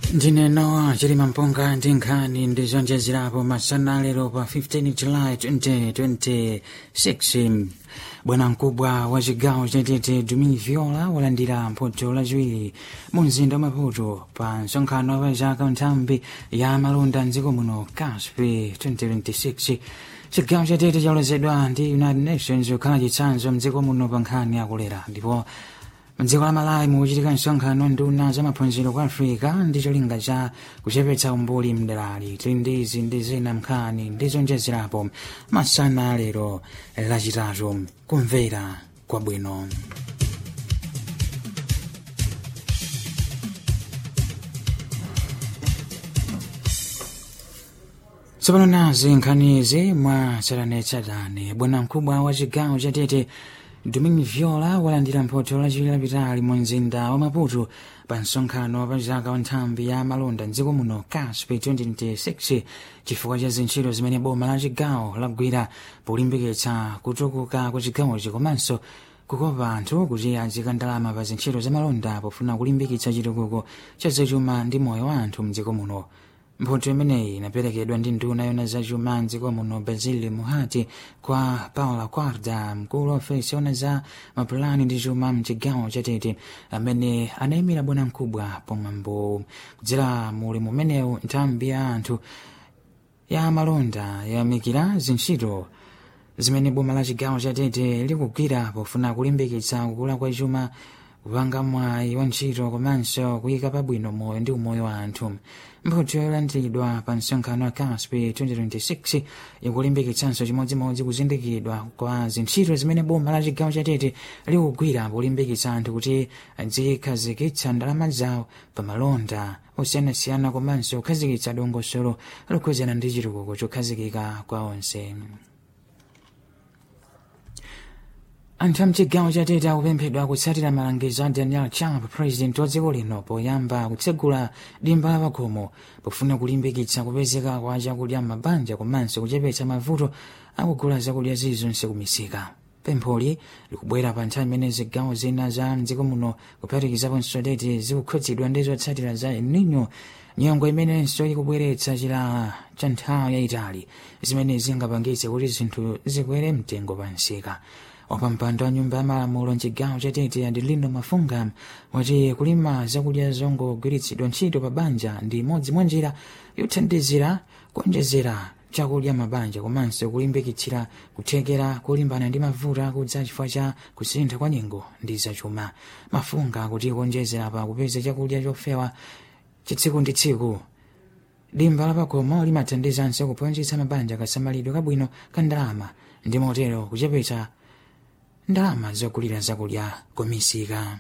ndineno chilima mpunga ndi nkhani ndi zonjezerapo masana lero pa 15 july 2026 bwana mkubwa wa chigawo chatete dumi viola walandira mphotho lachiwiri mu mzinda wa maputo pa msonkhano wa zaka nthambi ya malonda mdziko muno caspi 2026 chigawo chatete chalozedwa ndi united nations kukhala chitsanzo mdziko muno pa nkhani yakulera ndipo mdziko la malawi mukuchitika msonkhano nduna za maphunziro ku africa ndi cholinga cha kuchepetsa umbuli mdalali tili ndi izi ndi zina mnkhani ndi zonjezerapo masana lero lachitatu kumvera kwabwino tsopano nazi nkhanizi mwa tsatanetsatane bwana mkubwa wa chigawo chatete domingo viola walandira mphotho lachiwiri lapitali mu mzinda wa maputo pa msonkhano pa zaka wa nthambi ya malonda mdziko muno caspi 2026 chifukwa cha zintchito zimene boma la chigawo lagwira polimbikitsa kutukuka kwa chigawochi komanso kukopa anthu kuti azika ndalama pa zintchito za malonda pofuna kulimbikitsa chitukuko cha zachuma ndi moyo wa anthu mdziko muno mphotho imeneyi inaperekedwa ndi nduna yona zachuma mdziko muno basil muhati kwa paula quarda mkulu wa ofesi yona za mapulani ndi chuma mchigawo chatete amene anayimira bwana mkubwa pomwambo kudzera muli mumenewu nthambi ya anthu ya malonda yayamikira zintchito zimene boma la chigawo chatete likugwira pofuna kulimbikitsa kukula kwa chuma kupanga mwayi wa ntchito komanso kuyika pabwino moyo ndi umoyo wa anthu mphotho yolandiridwa pa msonkhano wa caspi 2026 ikulimbikitsanso chimodzimodzi kuzindikiridwa kwa zintchito zimene boma la chigawo chatete likugwira polimbikitsa anthu kuti azikhazikitsa ndalama zawo pa malonda osiyanasiyana komanso kukhazikitsa dongosolo lokhuzana ndi chitukuko chokhazikika kwa onse anthu amchigawo chatete akupemphedwa kutsatira malangizo a daniel chapo president wa dziko lino poyamba kutsegula dimba la pakhomo pofuna kulimbikitsa kupezeka kwa chakudya m'mabanja komanso kuchepetsa mavuto akugula zakudya zilizonse kumisika pempholi likubwera pa nthawi imene zigawo zina za mdziko muno kuphatikizaponso tete zikukhudzidwa ndi zotsatira za el nino nyongo imenenso ikubweretsa chilala cha nthawi yayitali zimene zingapangitse kuti zinthu zikwere mtengo pa msika wapampando wa nyumba ya malamulo mchigawo chatete adelino mafunga wati kulima zakudya zongogwiritsidwa ntchito pa banja ndi imodzi mwa njira yothandizira kuonjezera chakudya mabanja komanso kulimbikitsira kuthekera kulimbana ndi mavuto akudza chifukwa cha kusintha kwa nyengo ndi zachuma mafunga kuti kuonjezera pa kupeza chakudya chofewa chitsiku ndi tsiku dimba lapakhomo limathandizanso kuphunzitsa mabanja kasamalidwe kabwino ka ndalama ndi motero kuchepetsa ndalama zogulira zakudya kumisika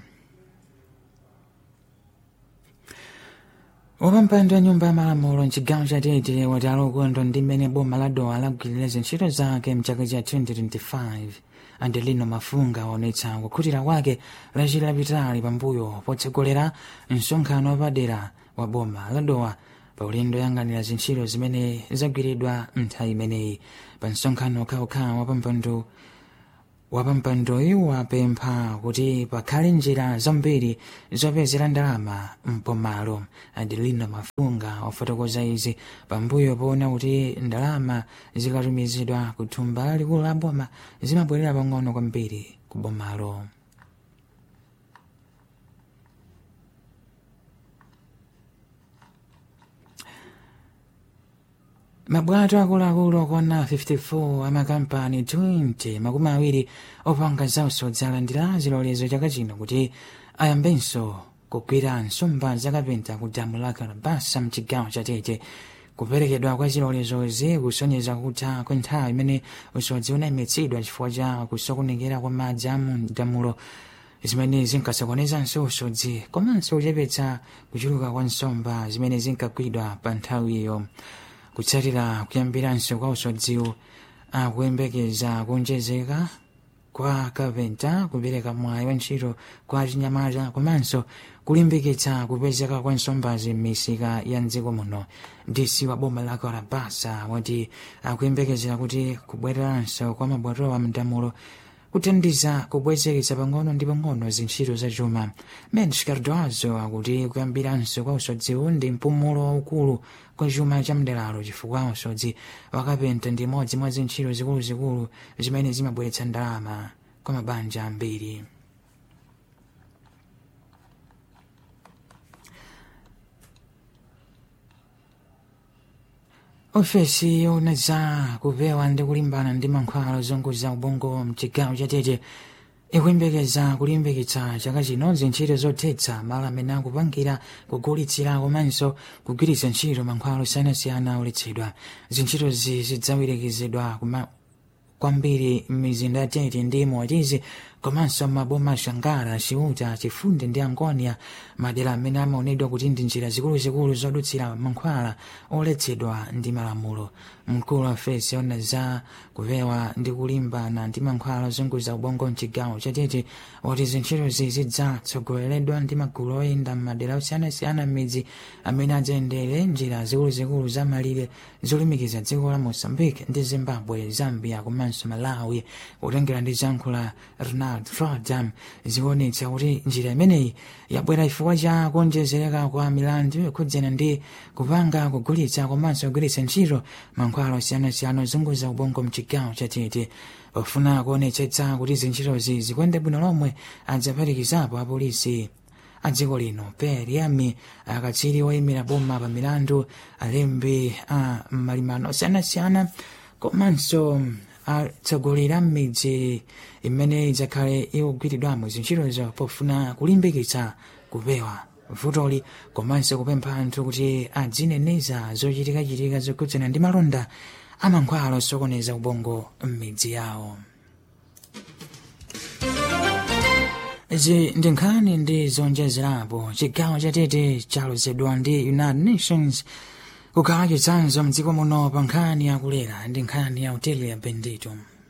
wapampando wa nyumba ya malamulo mchigawo chatete wati alokondwa ndi mmene boma la dowa lagwirira zintchito zake mchaka cha 2025 adelino mafunga waonetsa kukhutira kwake lachira lapitali pambuyo potsogolera msonkhano wapadera wa boma la dowa pa ulendo yang'anira zintchito zimene zagwiridwa nthawi imeneyi pa msonkhano okhaokhawa wapampando wapampandoyu wapempha kuti pakhale njira zambiri zopezera ndalama mpomalo adelino mafunga wafotokoza izi pambuyo poona kuti ndalama zikatumizidwa ku thumba lalikulu la boma zimabwerera pang'ono kwambiri ku bomalo mabwato akuluakulu okwana 54 amakampani 20 makumi awiri opanga zausodzi alandira zilolezo chaka chino kuti ayambenso kugwira nsomba zakapenta ku damu la kalabasa mchigawo chatete kuperekedwa kwa zilolezozi kusonyeza kutha kwa nthawi imene usodzi unayimitsidwa chifukwa cha kusokonekera kwa madzi a mu damulo zimene zinkasokonezanso usodzi komanso kuchepetsa kuchuluka kwa nsomba zimene zinkagwidwa pa nthawiyo kutsatira kuyambiranso kwa usodziwu akuyembekeza kuonjezeka kwa kapenta kupereka mwayi wa ntchito kwa chinyamata komanso kulimbikitsa kupezeka kwa nsombazi m'misika ya mdziko muno dc wa boma la kalabasa wati akuyembekezera kuti kubwereranso kwa mabwatowa mdamulo kuthandiza kubwezeretsa pang'ono ndi pang'ono zintchito za chuma mendes cardoazo akuti kuyambiranso kwa usodziwu ndi mpumulo waukulu kwa chuma cha mderalo chifukwa usodzi wakapenta ndi imodzi mwa zintchito zikuluzikulu zimene zimabweretsa ndalama kwa mabanja ambiri ofesi yona za kupewa ndi kulimbana ndi mankhwala ozunguza ubongo mchigawo chatete ikuyembekeza kulimbikitsa chaka chino zintchito zothetsa malo amene akupangira kugulitsira komanso kugwiritsa ntchito mankhwala osiyanasiyana oletsedwa zintchitozi zidzawirikizidwa kwambiri m'mizinda yatete ndi motizi komanso maboma ashangara chiuta chifunde ndi angonia madera amene amaonedwa kuti ndi njira zikuluzikulu zodutsira mankhwala oletsedwa ndi malamulo mkulu wa ofesi yona za kupewa ndi kulimbana ndi mankhwala ozunguza ubongo mchigawo chatete woti zintchitozi zidzatsogoleredwa ndi magulu oyenda m'madera osiyanasiyana m'midzi amene adzayendere njira zikuluzikulu za malire zolumikiza dziko la mozambique ndi zimbabwe zambia komanso malawi kutengera ndi zankhula ronald rodam zikuonetsa kuti njira imeneyi yabwera chifukwa cha kuonjezereka kwa milandu yokhudzana ndi kupanga kugulitsa komanso kugwiritsa ntchito mankhwala osiyanasiyana ozunguza ubongo mchigawo chatete pofuna kuonetsetsa kuti zintchitozi zikwende bwino lomwe adzaphatikizapo apolisi a dziko lino periami akatswiri oyimira boma pa milandu alembi a malimano osiyanasiyana komanso atsogoleri a m'midzi imene idzakhale ikugwiridwamo zintchitozo pofuna kulimbikitsa kupewa vutoli komanso kupempha anthu kuti adzineneza zochitikachitika zokhudzana ndi malonda amankhwala osokoneza ubongo m'midzi yawo izi ndi nkhani ndi zonjezerapo chigawo chatete chalozedwa ndi united nations kukhala chitsanzo mdziko muno pa nkhani yakulera ndi nkhani ya hoteli ya bendito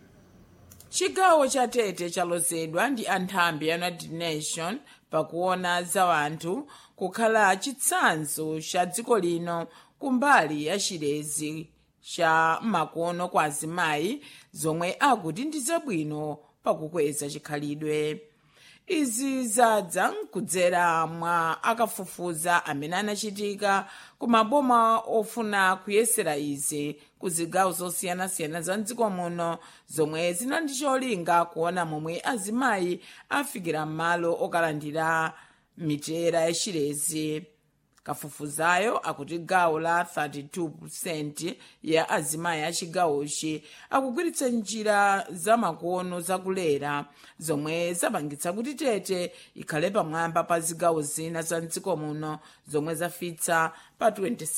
chigawo cha tete chalozedwa ndi anthambi ya united nation pakuona za wanthu kukhala chitsanzo cha dziko lino kumbali ya chilezi cha makono kwa azimayi zomwe akuti ndi zabwino pakukweza chikhalidwe izi zadza kudzera mwa akafufuza amene anachitika ku maboma ofuna kuyesera izi ku zigawo zosiyanasiyana za mdziko muno zomwe zina ndi cholinga kuona momwe azimayi afikira m'malo okalandira mitera yachilezi kafufuzayo akuti gawo la 32% ya azimayi a chigawochi akugwiritsa njira zamakono zakulera zomwe zapangitsa kuti tete ikhale pamwamba pa zigawo zina za mdziko muno zomwe zafitsa pa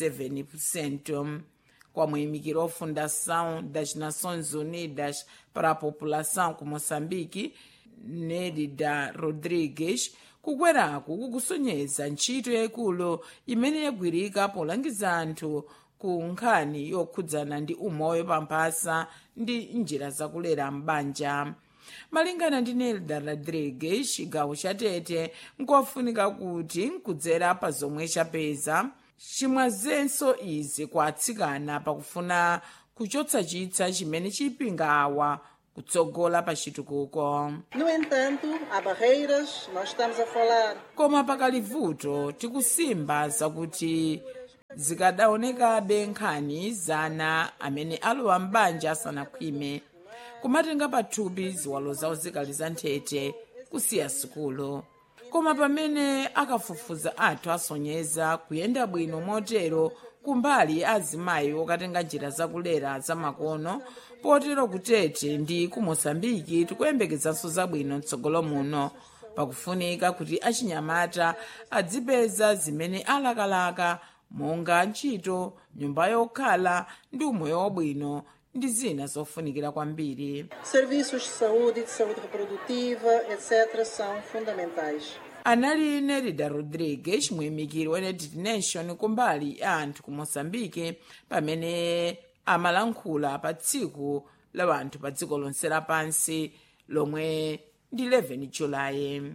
27% kwa muyimikiro wa fundação das nações unidas para a população ku moçambique nelida rodrigues kukweraku kukusonyeza ntchito yayikulu imene yagwirika polangiza anthu ku nkhani yokhudzana ndi umoyo pamphasa ndi njira zakulera m'banja malingana ndi nelda rodrigues chigawo cha tete nkofunika kuti nkudzera pa zomwe chapeza chimwazenso izi kwa atsikana pakufuna kuchotsa chitsa chimene chipinga awa kutsogola pa chitukuko No entanto, há barreiras, nós estamos a falar koma pakali vuto tikusimba zakuti zikadaonekabe nkhani zana amene alowa m'banja asanakhwime kumatenga pathupi ziwalo zawo zikali za nthete kusiya sukulu koma pamene akafufuza athu asonyeza kuyenda bwino motero kumbali azimayi okatenga njira zakulera zamakono potero kutete ndi ku moçambike tikuyembekezanso zabwino mtsogolo muno pakufunika kuti achinyamata adzipeza zimene alakalaka monga ntchito nyumba yokhala ndi umoyo wabwino ndi zina zofunikira kwambiri serviços de saúde, de saúde reprodutiva, etc., são fundamentais. anali nerida rodrigues muyimikiri wa united nation kumbali ya anthu ku moçambike pamene amalankhula pa tsiku la wanthu pa dziko lonse lapansi lomwe ndi 11 julayi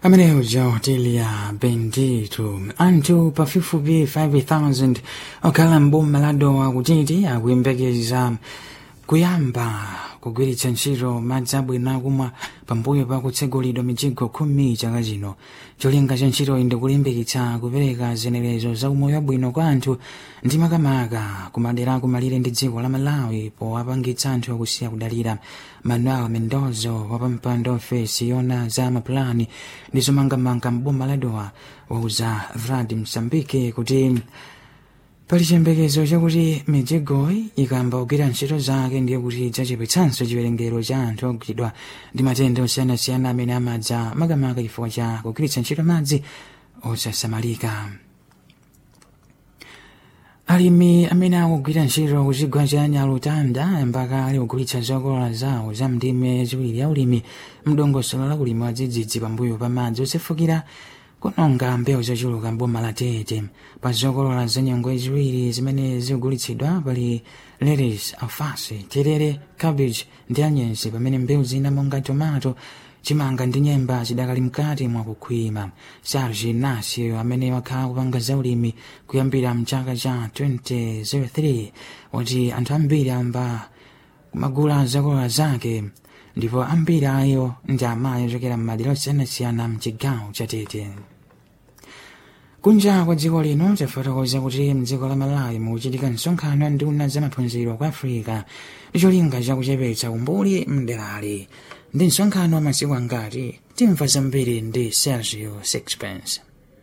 ameneyo jaotelia bendito anthu pafupifupi 5000 okhala mboma la dowa kutiti akuyembekeza kuyamba kugwiritsa ntchito madzi abwino akumwa pambuyo pa kutsegulidwa mijigo khumi chaka chino cholinga cha ntchitoyi ndi kulimbikitsa kupereka zenerezo za umoyo wabwino kwa anthu ndi makamaka kumadera akumalire ndi dziko la malawi powapangitsa anthu akusiya kudalira manuel mendozo wapampando ofesi yona za mapulani ndi zomangamanga mboma la dowa wauza vrad msambike kuti pali chiyembekezo chakuti mijigoyi ikamba kugwira ntchito zake ndiye kuti idzachepetsanso chiwerengero cha anthu ogwidwa ndi matenda osiyanasiyana amene amadza makamaka chifukwa cha kugwiritsa ntchito madzi osasamalika alimi amene akugwira ntchito kuchigwa cha nyalutanda mpaka ali kugulitsa zokolola zawo za ndime ziwiri ya ulimi mdongosolo la kulima wadzidzidzi pambuyo pa madzi osefukira kunonga mbewu zochuluka mboma la tete pa zokolola za nyengo ziwiri zimene zikugulitsidwa pali lettuce alfasi terere cabbage ndi anyensi pamene mbewu zina monga tomato chimanga ndi nyemba zidakali mkati mwa kukhwima serge nasio amene wakhala kupanga zaulimi kuyambira mchaka cha 2003 wati anthu ambiri amba kumagula zokolola zake ndipo ambiri ayo ndi amayi ochokera m'madera osiyanasiyana mchigawo cha tete kunja kwa dziko lino tafotokoza kuti mdziko la malawi mukuchitika msonkhano wa nduna za maphunziro kwa africa ndi cholinga chakuchepetsa umbuli mderali ndi msonkhano wa masiku angati timva zambiri ndi sergio sixpence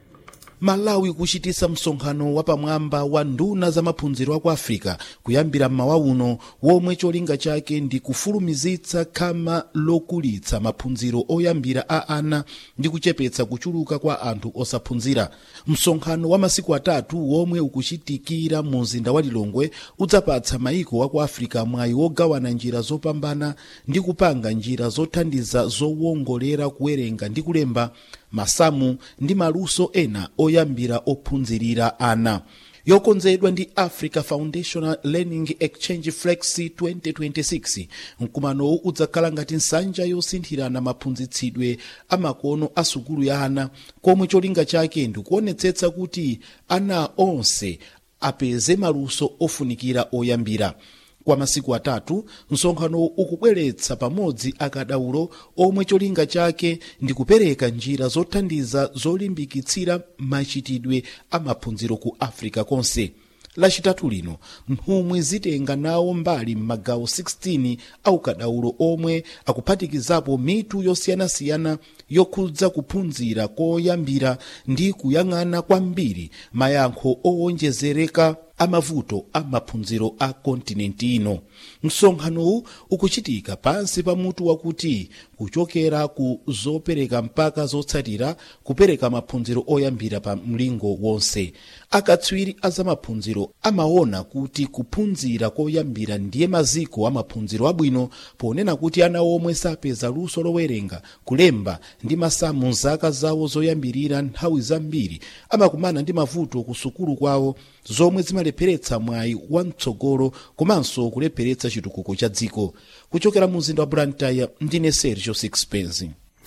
malawi kuchitisa msonkhano wapamwamba wa nduna za maphunziro aku africa kuyambira mmawa uno womwe cholinga chake ndi kufulumizitsa khama lokulitsa maphunziro oyambira a ana ndi kuchepetsa kuchuluka kwa anthu osaphunzira msonkhano wa masiku atatu womwe ukuchitikira mu mzinda wa lilongwe udzapatsa maiko aku africa mwayi wogawana njira zopambana ndi kupanga njira zothandiza zowongolera kuwerenga ndi kulemba masamu ndi maluso ena oyambira ophunzirira ana yokonzedwa ndi africa foundational learning exchange flexi 2026 mkumanowu udzakhala ngati nsanja yosinthirana maphunzitsidwe amakono a sukulu ya ana komwe cholinga chake ndikuonetsetsa kuti ana onse apeze maluso ofunikira oyambira kwa masiku atatu msonkhano ukubweretsa pamodzi akadaulo omwe cholinga chake ndi kupereka njira zothandiza zolimbikitsira machitidwe amaphunziro ku africa konse lachitatu lino mphumwi zitenga nawo mbali m'magawo 16 aukadaulo omwe akuphatikizapo mitu yosiyanasiyana yokhudza kuphunzira koyambira ndi kuyang'ana kwambiri mayankho owonjezereka amavuto a maphunziro a kontinenti ino msonkhanowu ukuchitika pansi pa mutu wakuti kuchokera ku zopereka mpaka zotsatira kupereka maphunziro oyambira pa mlingo wonse akatswiri a zamaphunziro amaona kuti kuphunzira koyambira ndiye maziko a maphunziro abwino ponena kuti ana omwe sapeza luso lowerenga kulemba ndi masamu mzaka zawo zoyambirira nthawi zambiri amakumana ndi mavuto ku sukulu kwawo zomwe zimalepheretsa mwayi wamtsogolo komanso kulepheretsa chitukuko cha dziko kuchokera mu mzinda wa blantyre ndine sergio sixpence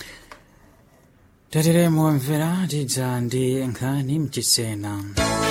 tateremo mvera tidza ndi nkhani mchisena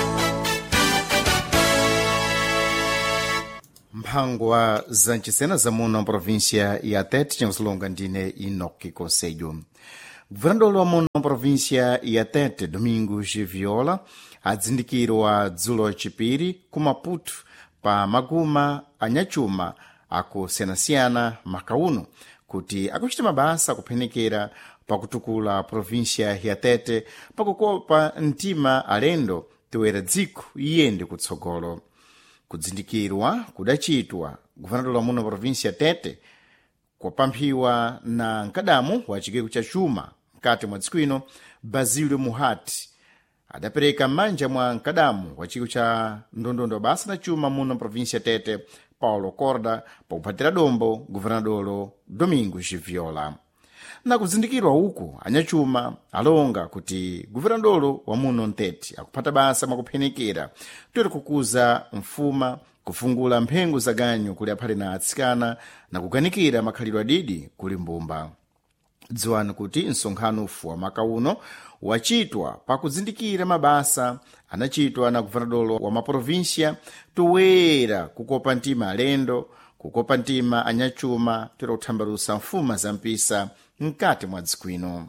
mphangwa za mchisena zamuno mprovinsia ya tete cimsulonga ndine inoki conselho governador wa muno mprovinsia ya tete domingos viola adzindikirwa dzulo chipiri ku maputo pa maguma anyachuma akusiyanasiyana makauno kuti akuchita mabasa akuphenekera pakutukula provinsia ya tete pakukopa mtima alendo toera dziko iyende kutsogolo kudzindikirwa kudachitwa guvernador wa muno provinsia ya tete kwapamphiwa na mkadamu wa chikeko cha chuma mkati mwa dziko ino basilio muhati adapereka m'manja mwa mkadamu wa chikeko cha ndondondo basa na chuma muno provinsia ya tete paulo corda pakuphatira dombo guvernadolo domingos viola na kuzindikirwa uku anyachuma alonga kuti guvernadolo wa muno ntete akuphata basa mwakuphenekera toera kukuza mfuma kufungula mphengo za ganyu kuli aphale na atsikana na kuganikira makhalidwe adidi kuli mbumba dziwani kuti msonkhano ufu wa maka uno wachitwa pakuzindikira mabasa anachitwa na guvernadolo wa maprovinsia toyera kukopa mtima alendo kukopa mtima anyachuma toyera kuthambalusa mfuma za mpisa mkati mwa dziko ino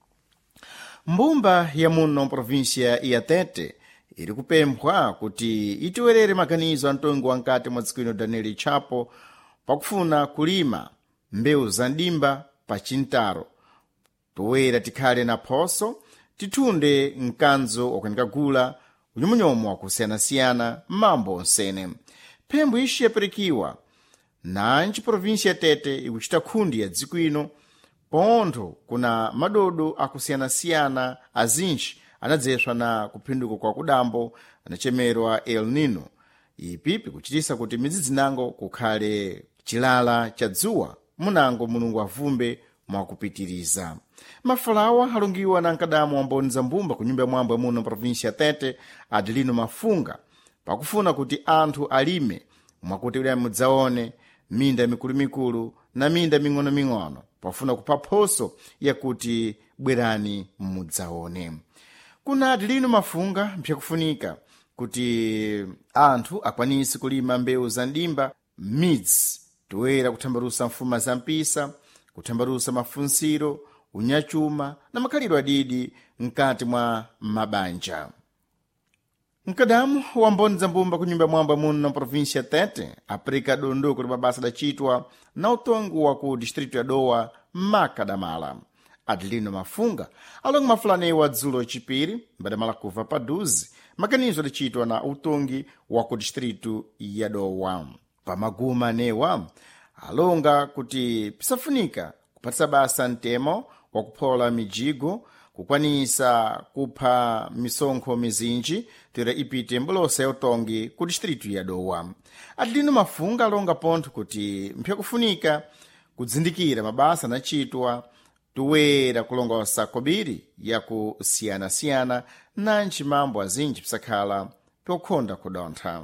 mbumba ya muno provinsia ya tete iri kupemphwa kuti itiwerere maganizo a mtongi wa mkati mwa dziko ino daniel chapo pakufuna kulima mbewu za ndimba pa chintaro toyera tikhale na phoso tithunde mkanzo wakunika gula unyomonyoma wakusiyanasiyana mambo onsene phembo ixi yapirikiwa nanji provinsia ya tete ikuchita nkhundi ya dziko ino pontho kuna madodo akusiyanasiyana azinji anadzeswa na kuphinduka kwa kudambo anachemerwa el nino ipi pikuchitisa kuti midzi kukhale chilala cha dzuwa munango mulungu avumbe mwakupitiriza mafalawa alungiwa na nkadamu wamboni za mbumba ku nyumba ya mwambo ya muno provinsia tete adilino mafunga pakufuna kuti anthu alime mwakuti uli mudzaone minda mikulumikulu na minda ming'onoming'ono pafuna kupha phoso yakuti bwerani mudzaone kuna adilino mafunga mpyakufunika kuti anthu akwanise kulima mbewu za ndimba midzi toyera kuthambalusa mfuma za mpisa kuthambalusa mafunsiro unyachuma na makhalidwe adidi mkati mwa mabanja mkadamu wa mboni za mbumba ku nyumba mwamba muno na provinsia tete aprika dondo kuti mabasa adachitwa na utongo wa ku distrito ya dowa makadamala adelino mafunga alongo mafulanewa dzulo chipiri mbadamala kuva paduzi maganizo adachitwa na utongi wa ku distrito ya dowa pamaguma newa alonga kuti pisafunika kuphatisa basa mtemo wakuphola mijigo kukwanisa kupha misonkho mizinji toyera ipite mbolosa ya utongi ku distritu ya dowa adelino mafunga alonga pontho kuti mpyakufunika kudzindikira mabasa anachitwa toyera kulongosa kobiri yakusiyanasiyana nanji mambo azinji pisakhala pyokhonda kudontha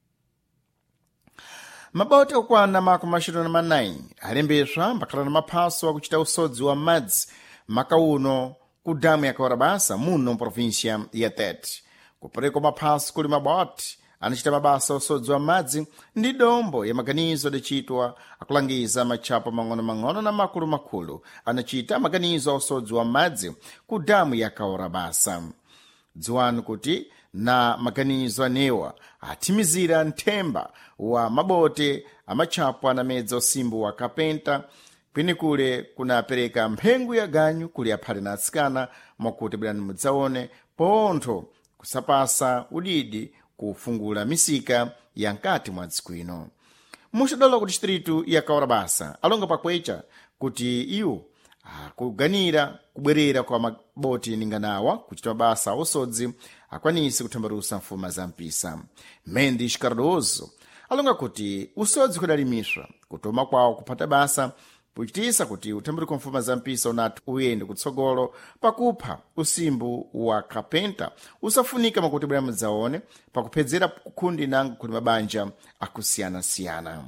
maboti okwana makumi axitatu na manayi alembeswa mbakhala na maphaso akuchita usodzi wa madzi maka uno ku damu ya kawarabasa muno provinsia ya tete kupereka maphaso kuli maboti anachita mabasa usodzi wa madzi ndi dombo ya maganizo adachitwa akulangiza matchapo mang'ono-mang'ono na makulu-makulu anachita maganizo a usodzi wa madzi ku damu ya kawarabasa dziwani kuti na maganizo anewa athimizira nthemba wa mabote amatchapo anamedza usimbu wa kapenta kwenikule kunapereka mphengo ya ganyu kuli aphale na atsikana mwakuti bwerani mudzaone pontho kusapasa udidi kufungula misika ya nkati mwa dziko ino muxadola ku distritu ya kawarabasa alonga pakwecha kuti iwo akuganira kubwerera kwa maboti ninganawa kuchita mabasa a usodzi akwanise kuthambalusa mfuma za mpisa mendes cardoso alonga kuti usodzi kudalimiswa kutoma kwawo kuphata basa puchitisa kuti uthambuliko mfuma za mpisa unati uyende kutsogolo pakupha usimbu wa kapenta usafunika makuti bwera mudzaone pakuphedzera kukhundi nango kuli mabanja akusiyanasiyana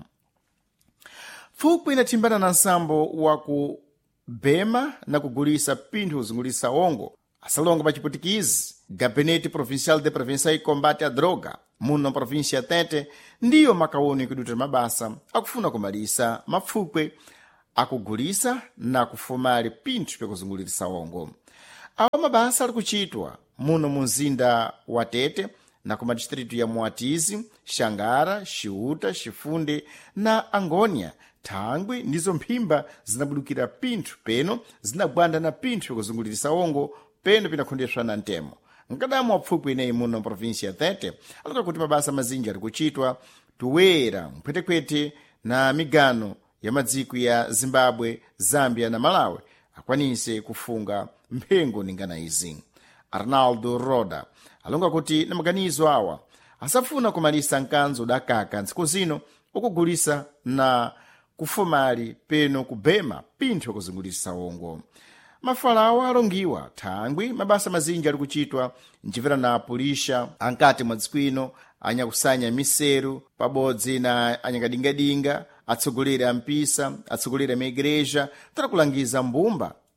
fuku inathimbana na nsambo wa kubema na kugulisa pinthu kuzungulisa ongo asalonga pa chiputikizi gabinete provincial de prevenção e combate à droga muno província tete ndiyo makaoni kuduta mabasa akufuna kumalisa mafukwe akugulisa na kufumali pinthu pyakuzungulirisa ongo awa mabasa ali kuchitwa muno mu mzinda wa tete na ku madistritu ya muatizi xangara xiuta xifunde na angônia thangwi ndizo mphimba zinabudukira pinthu peno zinagwanda na pinthu pyakuzungulirisa ongo peno pinakhondeswa na ntemo nkadamu wapfukwi ineyi muno provinsia tete alika kuti mabasa mazinji ali kuchitwa tuwera mphwetekwete na migano ya madziko ya zimbabwe zambia na malawi akwanise kufunga mphengo ningana izi arnaldo roda alonga kuti na maganizo awa asafuna kumalisa mkanzo udakaka ntsiku zino ukugulisa na kufumali peno kubema pinthu yakuzungulisa ongo mafalawa alongiwa thangwi mabasa mazinji ali kuchitwa mcimvera na apulisha ankati mwa dziko ino anyakusanya miseru pabodzi na anyakadingadinga atsogoleri a mpisa atsogoleri a maigreja tara kulangiza mbumba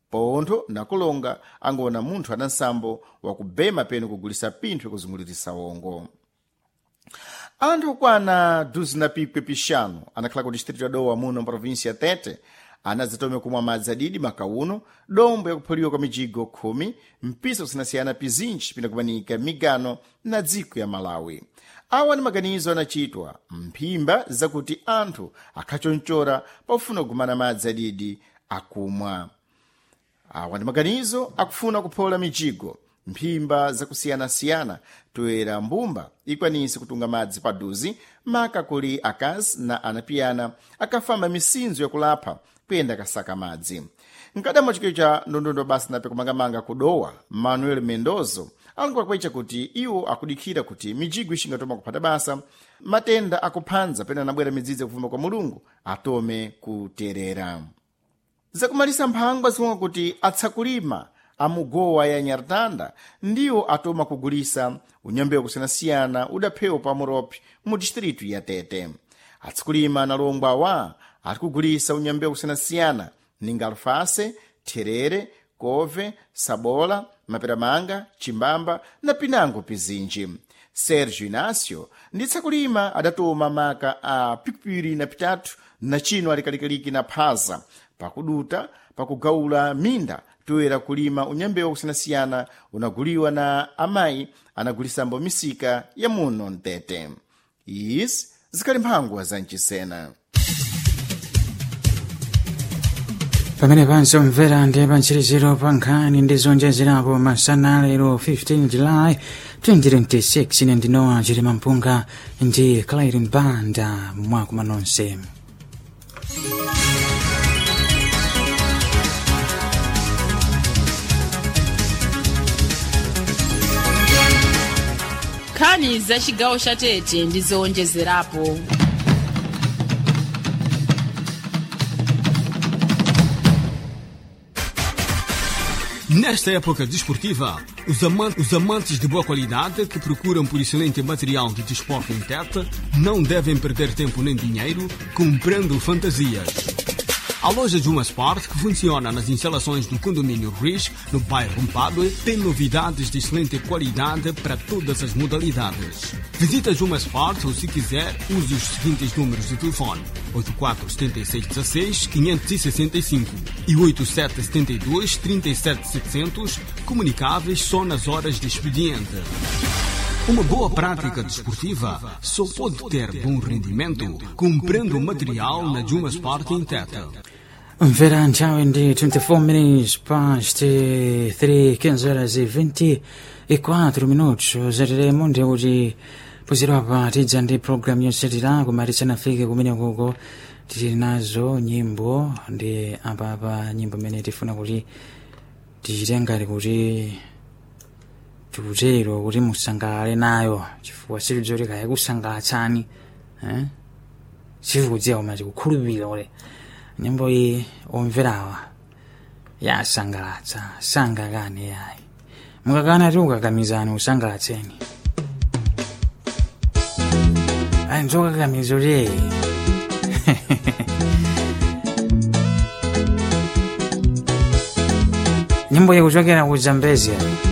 pontho na kulonga angona munthu ana nsambo wakubema penu kugulisa pinthu kuzungulirisa wongo anthu okwana duzi na pikwe pixanu anakhala ku distrito ya dowa muno mprovinsia tete anadzatome kumwa madzi adidi makauno dombo yakuphuliwa kwa mijigo khumi mpisa kusiyanasiyana pizinji pinakumanika migano na dziko ya malawi awa ni maganizo anachitwa mphimba zakuti anthu akhachonchora pofuna kugumana madzi adidi akumwa awa ndi maganizo akufuna kuphola mijigo mphimba zakusiyanasiyana toera mbumba ikwanise kutunga madzi paduzi maka kuli akazi na anapiyana akafamba misinzo yakulapha kuyenda kasaka madzi mkadamo chikio cha ndondondo basi nape kumangamanga kudowa manuel mendozo alankuwakwecha kuti iwo akudikhira kuti mijigo ixingatoma kuphata basa matenda akuphanza pena anabwera midzidzi yakuvuma kwa mulungu atome kuterera zakumalisa mphangwa zikonga kuti atsakulima amugowa ya nyartanda ndiwo atoma kugulisa unyambewu kusiyanasiyana udaphewa pa muropi mu distritu ya tete atsakulima na longwa wa ari kugulisa unyambewu kusiyanasiyana ninga alfase therere kove sabola maperamanga chimbamba na pinango pizinji sergio inácio ndi tsakulima adatoma maka a pikipiri na pitatu na chino alikalikaliki na phaza pakuduta pakugawula minda toera kulima unyambewu kusiyanasiyana unaguliwa na amayi anagulisambo misika ya muno mtete izi zikali mphangwa za mchisena pamene panso mvera ndi pantsiriziro pa nkhani ndi zonjezerapo masana lero 15 july 2026 ine ndinowa chirima mpunga ndi clairin banda mwakuma nonse nkhani za chigawo cha tete ndi zowonjezerapo Nesta época desportiva, os amantes, os amantes de boa qualidade que procuram por excelente material de desporto em Tete não devem perder tempo nem dinheiro comprando fantasias. A loja Juma Sport, que funciona nas instalações do condomínio Rich, no bairro Mpadue, tem novidades de excelente qualidade para todas as modalidades. Visita Juma Sport ou, se quiser, use os seguintes números de telefone: 847616-565 e 8772-37700, comunicáveis só nas horas de expediente. Uma boa prática desportiva só pode ter bom rendimento comprando material na Juma Sport em Tete. mvera nthawi ndi 24 minutes past 3 15 horas e 24 minutos zatiremo ndi kuti pozerapa tidza ndi programu yotsatira koma tisanafike kumene kuko tili nazo nyimbo ndi apapa nyimbo imene tifuna kuti tichite ngati kuti tikutero kuti musangalale nayo chifukwa silidzoti kaya kusangalatsani eh? sikudziwa koma tikukhulupirira kuti nyimbo iyi omverawa yasangalatsa sangakane yayi mukakana ti ukakamizani usangalatseni ayi nzokakamiza kuti nyimbo iyi kuchokera ku zambezia